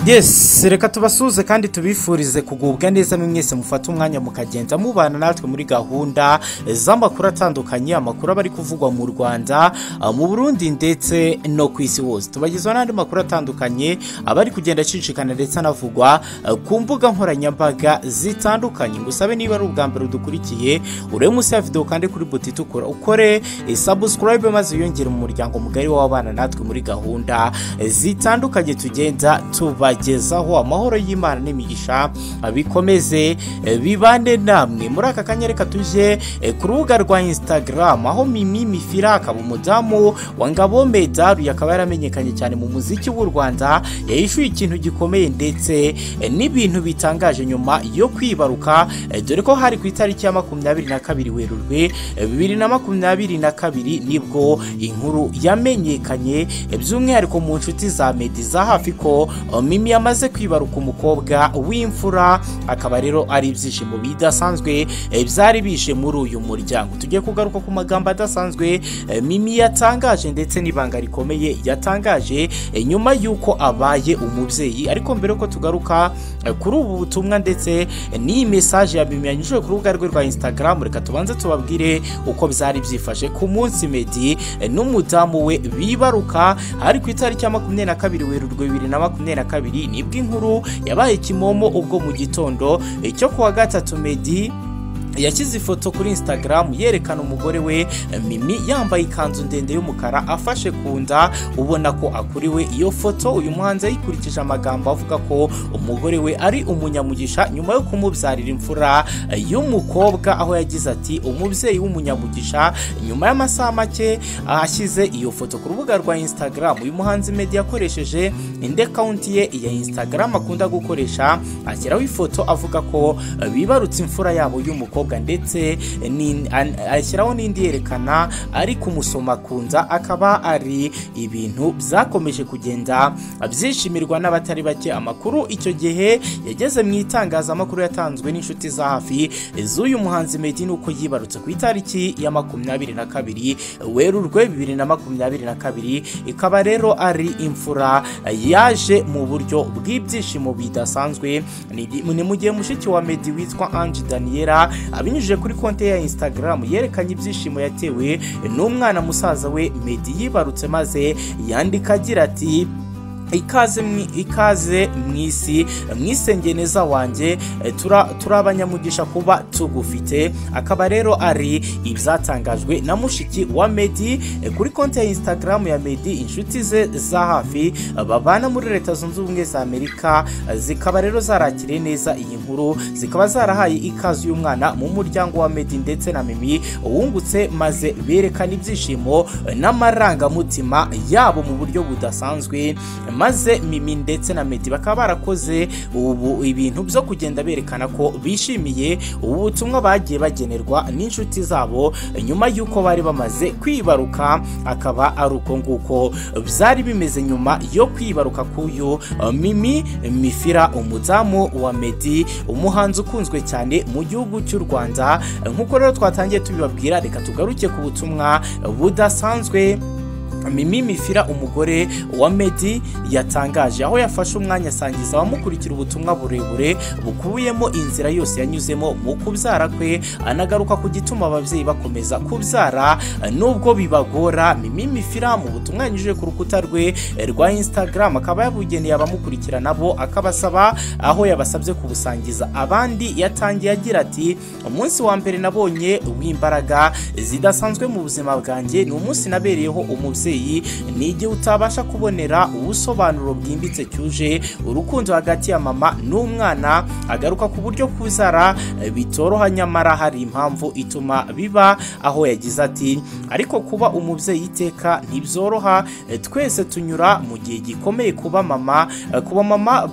yesi reka tubasuhuze kandi tubifurize kugubwa neza mwese mufate umwanya mukagenda mubana natwe muri gahunda z'amakuru atandukanye amakuru aba ari kuvugwa mu rwanda mu burundi ndetse no ku isi hose tubagezaho n'andi makuru atandukanye aba ari kugenda acicikana ndetse anavugwa ku mbuga nkoranyambaga zitandukanye ngusabe niba ari ubwa mbere udukurikiye urebe munsi ya videwo kandi kuri buti itukura ukore sabusikarayibe maze wiyongere mu muryango mugari w'abana natwe muri gahunda zitandukanye tugenda tuba bagezaho amahoro y'imana n'imigisha bikomeze bibane namwe muri aka kanya reka tujye ku rubuga rwa instagram aho mimi mifira akaba umudamu wa ngabo medaruye akaba yaramenyekanye cyane mu muziki w'u rwanda yayishyuye ikintu gikomeye ndetse n'ibintu bitangaje nyuma yo kwibaruka dore ko hari ku itariki ya makumyabiri na kabiri werurwe bibiri na makumyabiri na kabiri nibwo inkuru yamenyekanye by'umwihariko mu nshuti za medi za hafi ko mimi yamaze kwibaruka umukobwa w'imfura akaba rero ari ibyishimo bidasanzwe byari bije muri uyu muryango tujye kugaruka ku magambo adasanzwe mimi yatangaje ndetse n'ibanga rikomeye yatangaje nyuma y'uko abaye umubyeyi ariko mbere ko tugaruka kuri ubu butumwa ndetse n'iyi mesaje yabimenyanyije ku rubuga rwe rwa instagram reka tubanze tubabwire uko byari byifashe ku munsi medi n'umudamu we bibaruka hari ku itariki ya makumyabiri na kabiri werurwe bibiri na makumyabiri na kabiri nibwo inkuru yabaye kimomo ubwo mu gitondo cyo kuwa gatatu medi yashyize ifoto kuri instagram yerekana umugore we mimi yambaye ikanzu ndende y'umukara afashe ku nda ubona ko akuriwe iyo foto uyu muhanzi ayikurikije amagambo avuga ko umugore we ari umunyamugisha nyuma yo kumubyarira imfura y'umukobwa aho yagize ati umubyeyi w'umunyamugisha nyuma y'amasaha make ashyize iyo foto ku rubuga rwa instagram uyu muhanzi media yakoresheje indi akawunti ye ya instagram akunda gukoresha ashyiraho ifoto avuga ko bibarutse imfura yabo y'umukobwa ndetse ashyiraho n'indi yerekana ari kumusoma ku nda akaba ari ibintu byakomeje kugenda byishimirwa n'abatari bake amakuru icyo gihe yageze mu itangazamakuru yatanzwe n'inshuti za hafi z'uyu muhanzi medi nuko yibarutse ku itariki ya makumyabiri na kabiri werurwe bibiri na makumyabiri na kabiri ikaba rero ari imfura yaje mu buryo bw'ibyishimo bidasanzwe ni mu gihe mushiki wa medi witwa ange daniela abinyujije kuri konti ya instagram yerekanye ibyishimo yatewe n'umwana musaza we medi yibarutse maze yandika agira ati ikaze mu isi mwisengeneza wanjye turi abanyamugisha kuba tugufite akaba rero ari ibyatangajwe na mushiki wa medi kuri konti ya instagram ya medi inshuti ze za hafi babana muri leta zunze ubumwe za amerika zikaba rero zarakiriye neza iyi nkuru zikaba zarahaye ikaze y'umwana mu muryango wa medi ndetse na mimi wungutse maze berekana ibyishimo n'amarangamutima yabo mu buryo budasanzwe maze mimi ndetse na medi bakaba barakoze ubu ibintu byo kugenda berekana ko bishimiye ubu butumwa bagiye bagenerwa n'inshuti zabo nyuma y'uko bari bamaze kwibaruka akaba ari uko nguko byari bimeze nyuma yo kwibaruka k'uyu mimi mifira umudamu wa medi umuhanzi ukunzwe cyane mu gihugu cy'u rwanda nk'uko rero twatangiye tubibabwira reka tugaruke ku butumwa budasanzwe mimi mifira umugore wa medi yatangaje aho yafashe umwanya asangiza abamukurikira ubutumwa burebure bukubiyemo inzira yose yanyuzemo mu kubyara kwe anagaruka ku gituma ababyeyi bakomeza kubyara nubwo bibagora mimi mifira mu butumwa yanyujije ku rukuta rwe rwa instagram akaba yabugeneye abamukurikira nabo akabasaba aho yabasabye kubusangiza abandi yatangiye agira ati umunsi wa mbere nabonye w'imbaraga zidasanzwe mu buzima bwanjye ni umunsi nabereyeho umubyeyi ni igihe utabasha kubonera ubusobanuro bwimbitse cyuje urukundo hagati ya mama n'umwana agaruka ku buryo kuzara bitoroha nyamara hari impamvu ituma biba aho yagize ati ariko kuba umubyeyi iteka ntibyoroha twese tunyura mu gihe gikomeye kuba mama kuba mama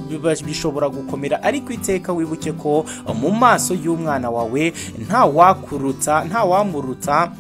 bishobora gukomera ariko iteka wibuke ko mu maso y'umwana wawe nta wakuruta nta wamuruta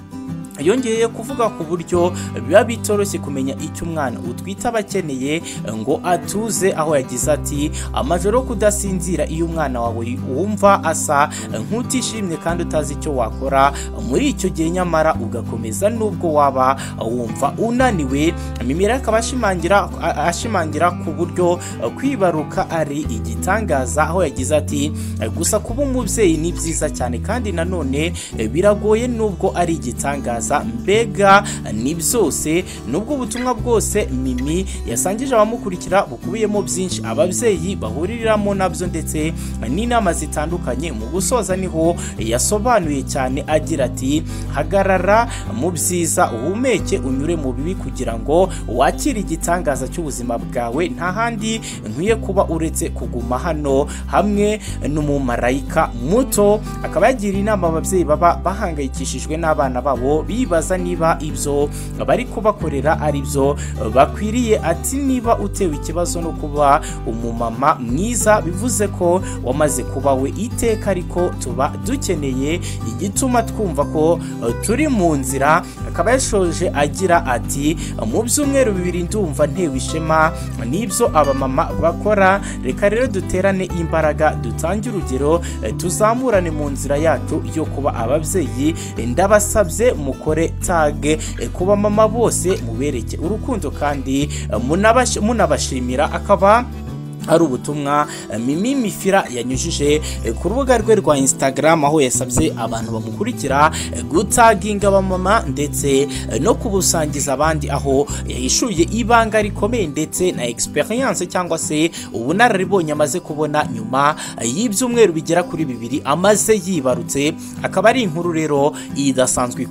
yongeye kuvuga ku buryo biba bitoroshye kumenya icyo umwana utwite aba akeneye ngo atuze aho yagize ati amajoro yo kudasinzira iyo umwana wawe wumva asa nk'utishimye kandi utazi icyo wakora muri icyo gihe nyamara ugakomeza nubwo waba wumva unaniwe mimira akaba ashimangira ashimangira ku buryo kwibaruka ari igitangaza aho yagize ati gusa kuba umubyeyi ni byiza cyane kandi nanone biragoye nubwo ari igitangaza mbega ni byose nubwo ubutumwa bwose mimi yasangije abamukurikira bukubiyemo byinshi ababyeyi bahuriramo nabyo ndetse n'inama zitandukanye mu gusoza niho yasobanuye cyane agira ati hagarara mu byiza uhumeke unyure mu bibi kugira ngo wakire igitangaza cy'ubuzima bwawe nta handi nkwiye kuba uretse kuguma hano hamwe n'umumarayika muto akaba yagira inama ababyeyi baba bahangayikishijwe n'abana babo bibaza niba ibyo bari kubakorera ari byo bakwiriye ati niba utewe ikibazo no kuba umumama mwiza bivuze ko wamaze kuba we iteka ariko tuba dukeneye igituma twumva ko turi mu nzira akaba yashoje agira ati mu byumweru bibiri ndumva ntewe ishema n'ibyo abamama bakora reka rero duterane imbaraga dutange urugero tuzamurane mu nzira yacu yo kuba ababyeyi ndabasabye mu mukore tage kuba mama bose mubereke urukundo kandi munabashimira akaba ari ubutumwa mimi mifira yanyujije ku rubuga rwe rwa instagram aho yasabye abantu bamukurikira gutaginga abamama ndetse no kubusangiza abandi aho yahishuye ibanga rikomeye ndetse na experience cyangwa se ubunararibonye amaze kubona nyuma y'ibyumweru bigera kuri bibiri amaze yibarutse akaba ari inkuru rero idasanzwe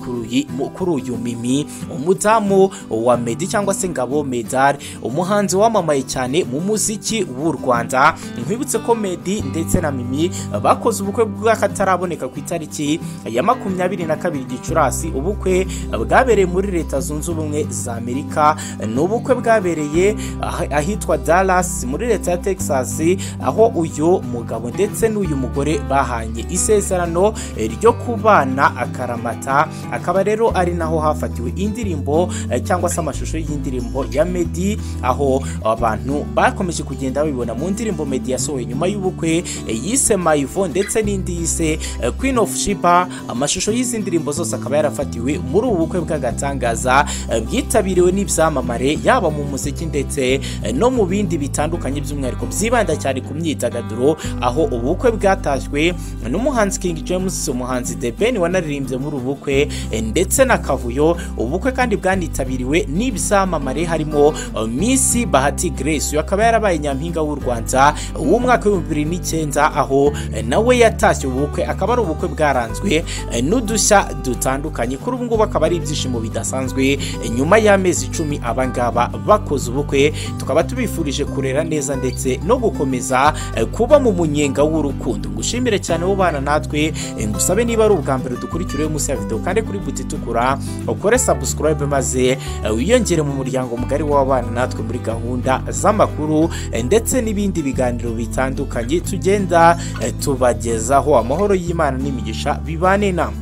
kuri uyu mimi umudamu wa medi cyangwa se ngabo medari umuhanzi wamamaye cyane mu muziki w'u rwanda nkwibutse ko medi ndetse na mimi bakoze ubukwe bw'akataraboneka ku itariki ya makumyabiri na kabiri gicurasi ubukwe bwabereye muri leta zunze ubumwe za amerika ni ubukwe bwabereye ahitwa dallas muri leta ya texas aho uyu mugabo ndetse n'uyu mugore bahanye isezerano ryo kubana akaramata akaba rero ari naho hafatiwe indirimbo cyangwa se amashusho y'indirimbo ya medi aho abantu bakomeje kugenda babibona mu ndirimbo medi yasohoye nyuma y'ubukwe yise mayivo ndetse n'indi yise queen of shiba amashusho y'izi ndirimbo zose akaba yarafatiwe muri ubu bukwe bw'agatangaza bwitabiriwe n'ibyamamare yaba mu muziki ndetse no mu bindi bitandukanye by'umwihariko byibanda cyane ku myidagaduro aho ubukwe bwatashywe n'umuhanzi king james umuhanzi the ben wanaririmbye muri ubu bukwe ndetse na kavuyo ubukwe kandi bwanitabiriwe n'ibyamamare harimo miss bahati grace uyu akaba yarabaye nyampinga w'u Rwanda w'umwaka wa 2009 aho nawe yatashye ubukwe akaba ari ubukwe bwaranzwe n'udushya dutandukanye kuri ubu ngubu akaba ari ibyishimo bidasanzwe nyuma y'amezi icumi abangaba bakoze ubukwe tukaba tubifurije kurera neza ndetse no gukomeza kuba mu munyenga w'urukundo ngushimire cyane wo bana natwe ngusabe niba ari ubwa mbere dukurikira uyu munsi ya video kandi kuri buti itukura ukore subscribe maze wiyongere mu muryango mugari w'abana natwe muri gahunda z'amakuru ndetse n'ibindi biganiro bitandukanye tugenda tubagezaho amahoro y'imana n'imigisha bibane namwe